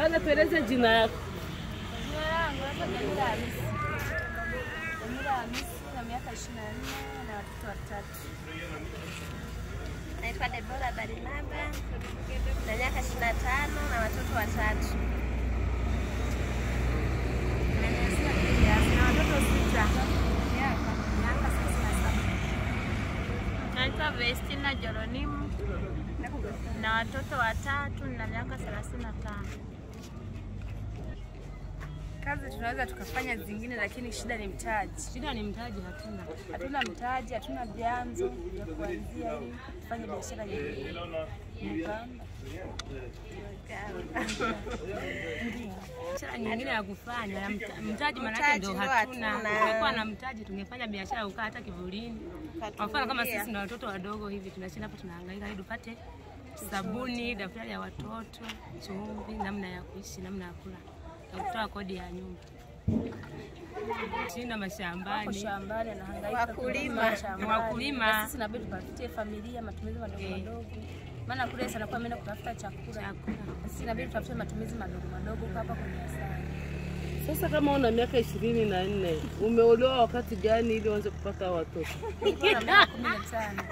Kwanza tueleze jina yako. Jina langu naitwa Jamila Hamisi. Jamila Hamisi na miaka ishirini na nne na watoto watatu. Naitwa Debora Barinaba na miaka ishirini na tano na watoto watatu. Na watoto sita. Miaka miaka thelathini na saba. Naitwa Vestina Jeronimu na watoto watatu na miaka thelathini na tano. Kazi tunaweza tukafanya zingine, lakini shida ni mtaji. Shida ni mtaji, hatuna. Hatuna mtaji, hatuna vyanzo vya kuanzia ili tufanye biashara nyingine. Mkamba. Biashara nyingine ya kufanya ya mta- mtaji, maanake Mtaji ndio ndio hatuna. hatuna. Tungekuwa na mtaji tungefanya biashara ukaa hata kivulini. Kwa mfano kama sisi na watoto wadogo hivi tunashinda hapa tunahangaika ili tupate sabuni, daftari ya watoto, chumvi, namna ya kuishi, namna ya kula na kutoa kodi ya nyumba. Shinda Wako mashambani. shambani anahangaika Wakulima. kulima shambani. Ni wakulima. Na sisi inabidi tupatie familia matumizi madogo Eh. madogo, maana kule sana kwa ameenda kutafuta chakula. Chakula. Na sisi inabidi tutafute matumizi madogo madogo kwa hapa kwenye asali. Sasa kama una miaka ishirini na nne umeolewa wakati gani ili uanze kupata watoto? Nilikuwa na miaka kumi na tano.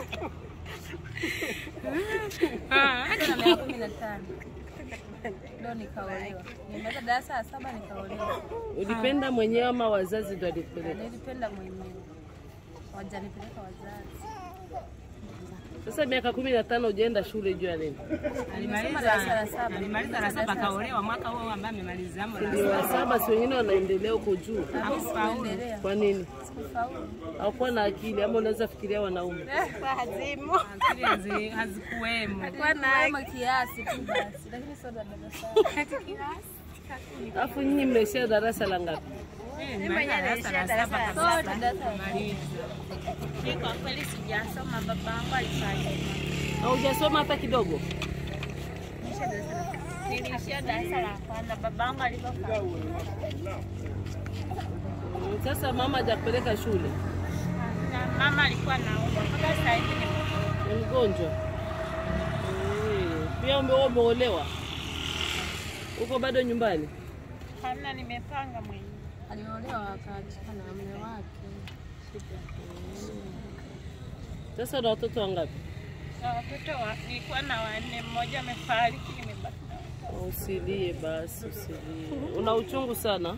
Nilikuwa na miaka kumi na tano ndio nikaolewa. Nimaliza darasa la saba nikaolewa. Ulipenda mwenyewe ama wazazi ndio walikupeleka? Nilipenda mwenyewe, wajanipeleka wazazi. Sasa miaka kumi na tano ujaenda shule juu ya nini? Nimesoma darasa la saba. Alimaliza la saba akaolewa mwaka huo ambaye amemaliza amo la Ndio wa saba, si wengine wanaendelea huko juu. Sikuendelea, Kwa nini? sikufaulu. Hawakuwa na akili ama unaweza fikiria wanaume? Kwa hazimu. akili hazi- hazikuwemo. Kama kiasi tu basi, lakini sio darasa. Alafu nyinyi mnaishia darasa la ngapi? Mimi darasa la saba kabisa. Sote darasa la Mimi kwa kweli sijasoma, babangu alifariki. Haujasoma hata kidogo? Niliishia darasa la kwanza, babangu alipofariki. Mm, Sasa mama hajakupeleka shule, Na mama alikuwa anaumwa mpaka sasa hivi ni ni mgonjwa. Eh, Pia ume- wewe umeolewa, uko bado nyumbani? hamna, nimepanga mwenyewe. aliolewa akaachana na mume wake. Sasa una watoto wangapi? Na watoto wa, nilikuwa na wanne, mmoja amefariki, nimebaki na watatu. Usilie basi, usilie. Una uchungu sana.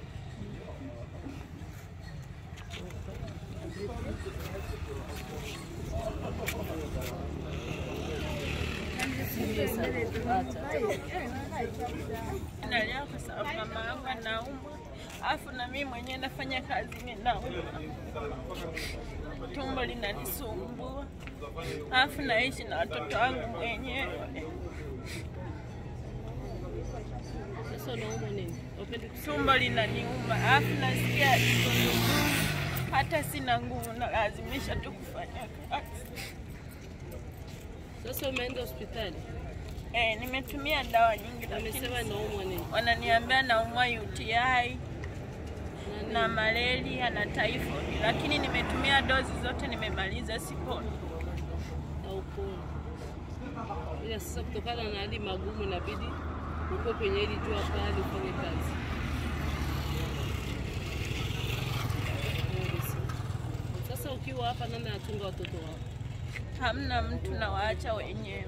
Nalia kwa sababu mama yangu anaumwa, alafu na mimi mwenyewe nafanya kazi ninaumwa, tumbo linanisumbua, alafu naishi na watoto wangu mwenyewe. Sasa unaumwa nini? Upendi kus- tumbo linaniuma, alafu nasikia kizunguzungu, hata sina nguvu, nalazimisha tu kufanya kazi. Sasa umeenda hospitali, Eh, nimetumia dawa nyingi, lakini wamesema naumwa nini? wananiambia naumwa UTI na malaria na typhoid, lakini nimetumia dozi zote, nimemaliza, siponi. Hauponi. Ila sasa kutokana na hali magumu inabidi uko kwenye hili jua kali ufanye kazi. Pole sana. Sasa ukiwa hapa, nani anachunga watoto wako? Hamna mtu, nawaacha wenyewe.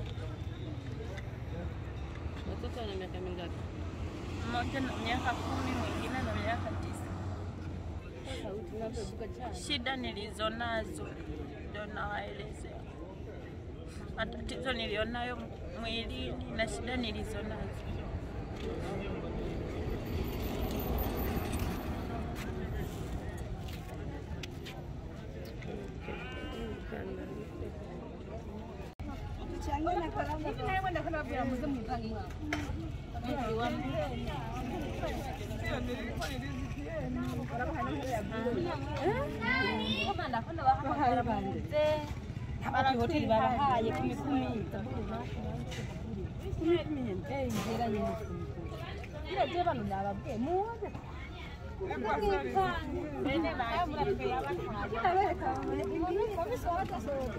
Watoto wana miaka mingapi? Mmoja na miaka kumi, mwingine na miaka tisa. Shida nilizonazo ndo nawaelezea, matatizo nilionayo mwilini na shida nilizonazo. hoteli barahaye kumi kumi ile je bano nababwiye muze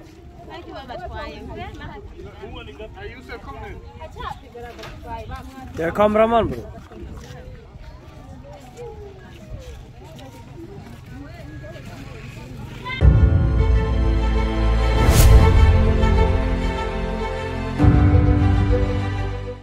Ariko babatwaye Are you still coming? Jag är kameraman bro.